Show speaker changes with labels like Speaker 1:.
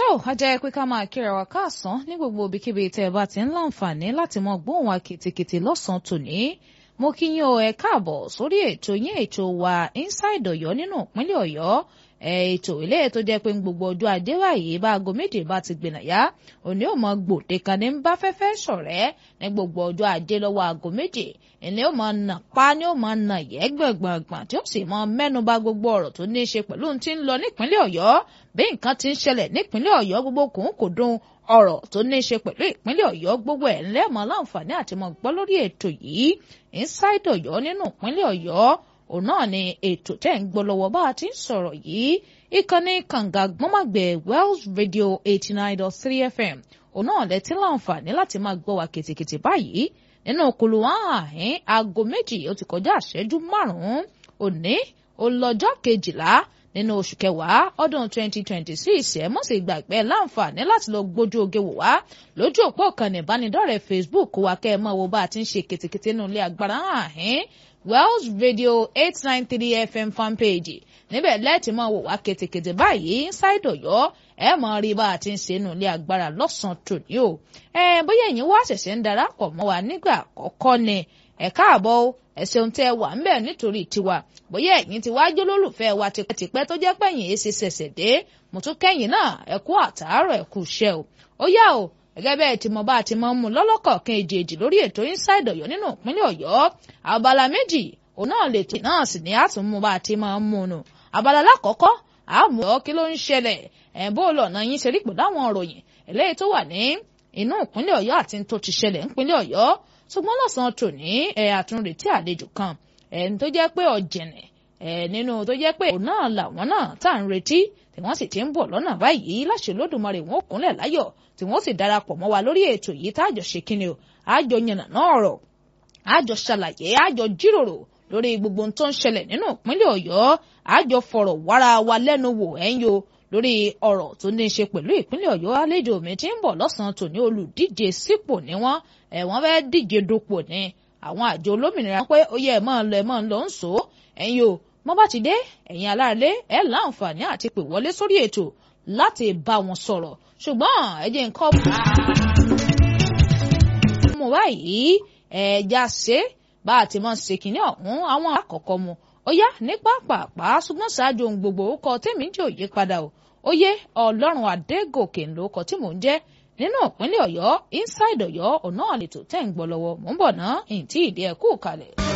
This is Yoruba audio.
Speaker 1: a jẹ́ pé ká máa kíra wa káàsán ní gbogbo ibikíbi tẹ́ ẹ bá ti ń láǹfààní láti mọ gbóhùn wa kìtìkìtì lọ́sàn-án tòní mo kí yín o ẹ káàbọ̀ sórí ètò yín ètò wa inside Ọ̀yọ́ nínú ìpínlẹ̀ Ọ̀yọ́ ètò ilé tó jẹ́ pé gbogbo ọjọ́ ajé báyìí bá aago méje bá ti gbìnà yá òní ò mọ gbòde kan ní bá fẹ́fẹ́ ṣọ̀rẹ́ ní gbogbo ọjọ́ ajé lọ́wọ́ aago méje ìní ò mọ nà pa ni ò mọ nà yẹ gbọ̀ngbọ̀ngbọ̀n tí ó sì mọ mẹ́nu bà gbogbo ọ̀rọ̀ tó ní í ṣe pẹ̀lú ohun tí ń lọ nípínlẹ̀ Ọ̀yọ́ bí nǹkan ti ń ṣẹlẹ̀ nípínlẹ̀ Ọ̀yọ́ gbogbo kòun kò dùn ọ̀rọ̀ tó ní í ṣe pẹ̀lú ìpínlẹ̀ Ọ̀yọ́ gbogbo ẹ̀ ńlẹ́mọ̀ láǹfààní àti mọ̀ gbọ́ lórí ètò yìí inside Ọ̀yọ́ nínú ìpínlẹ̀ Ọ̀yọ́ òun náà ni ètò tẹ́ ń gbọ́ lọ́wọ́ bá a ti ń sọ̀rọ̀ yìí ìkànnì kànga gbọ́mọ̀gbẹ̀ Wells Radio eighty nine dot three FM òun náà lẹ ti láǹfààní láti máa gbọ́ wa kìtìkìtì báyìí nínú kùlùwà àhín aago méjì ó ti kọjá àṣẹjú márùn-ún òní olọ́jọ́ kejìlá nínú oṣù kẹwàá ọdún twenty twenty six ẹ mọ̀ sí gbàgbé láǹfààní láti lọ gbójú oge wò wá lójú òpó ìkànnì ìbánidọ́rẹ̀ẹ́ Facebook wa kẹ́ ẹ mọ̀ wo bá a ti ń ṣe kìtìkìtì nínú ilé agbára àhín Wells Radio eight nine three FM fanpage níbẹ̀ lẹ́ẹ̀tì máa wò wá kètèkètè báyìí inside Ọ̀yọ́ ẹ mọ̀ rí bá a ti ń ṣe nínú ilé agbára lọ́sàn-án tòní o ẹ bóyá ẹ̀yin wá ṣẹ̀ṣẹ̀ ń darapọ̀ mọ́ wa nígbà àkọ́kọ́ ni ẹ káàbọ̀ o ẹ ṣeun tẹ́ ẹ wà ń bẹ̀ nítorí tiwa bóyá ẹ̀yin ti wájú lólùfẹ́ wa tipẹ́tipẹ́ tó jẹ́ pẹ̀yìn èsì ṣẹ̀ṣẹ̀ dé mo tún kẹ́yìn náà ẹ kú àtàárọ̀ ẹ kú iṣẹ́ o ó yá o gẹ́gẹ́ bẹ́ẹ̀ tí mo bá ti mọ́ mú lọ́lọ́kọ̀ọ̀kan èjèèjì lórí ètò inside Ọ̀yọ́ nínú ìpínlẹ̀ Ọ̀yọ́ abala méjì òun náà lè tì náà sì ní àtúnmú bá ti máa ń mú un abala lákọ̀ọ́kọ́ àmú ọ kí ló ń ṣẹlẹ̀ ẹ̀ bó lọ́nà yín ṣe rí pẹ̀lú àwọn òròyìn eléyìí tó wà ní inú ìpínlẹ̀ Ọ̀yọ́ àti tó ti ṣẹlẹ̀ nípínlẹ̀ Ọ̀yọ́ ṣùgbọ́n lọ́sàn-án tòní ẹ̀ àtúnretí àlejò kan ẹ̀ tó jẹ́ pé ọ̀jẹ̀nẹ̀ ẹ̀ nínú tó jẹ́ pé òun náà làwọn náà tá à ń retí tí wọ́n sì ti ń bọ̀ lọ́nà báyìí láṣẹ Olódùmarè wọn ò kúnlẹ̀ láyọ̀ tí wọ́n sì darapọ̀ mọ́ wa lórí ètò yìí tá àjọ ṣe kíni o àjọ yànnà náà ọ̀rọ̀ àjọ ṣàlàyé àjọ jíròrò lórí gbogbo ohun tó ń ṣẹlẹ̀ nínú ìpínlẹ̀ Ọ̀yọ́ àjọ fọ̀rọ̀ wára wa lẹ́nu wò ẹ̀yìn o lórí ọ̀rọ̀ tó ní í ṣe pẹ̀lú ìpínlẹ̀ Ọ̀yọ́ àlejò mi tí ń bọ̀ lọ́sàn-án tòní olùdíje sípò ní wọ́n ẹ̀ wọ́n fẹ́ díje dupò ní àwọn àjọ olómìnira pé ó yẹ ẹ̀ máa lọ ẹ̀ máa lọ ń sọ ẹ̀yìn o mọ́ bá ti dé ẹ̀yin aláàlẹ́ ẹ̀ láǹfààní àti pè wọlé sórí ètò láti bá wọn sọ̀rọ̀ ṣùgbọ́n ẹ jẹ́ nǹkan mú báyìí ẹ̀ẹ́dá ṣe bá a ti mọ̀ ṣe kìíní ọ̀hún àwọn àkọ́kọ́ mu ó yá ní pápápá ṣùgbọ́n ṣáájú ohun gbogbo ó kọ tèmi jẹ́ òye padà o ó yé ọlọ́run adégòkè ló kọ tí mò ń jẹ́ nínú ìpínlẹ̀ ọ̀yọ́ inside ọ̀yọ́ ọ̀nà àlètò tẹ̀ ń gbọ́ lọ́wọ́ mò ń bọ̀ ná ìǹtí ìdí ẹ̀kú kalẹ̀.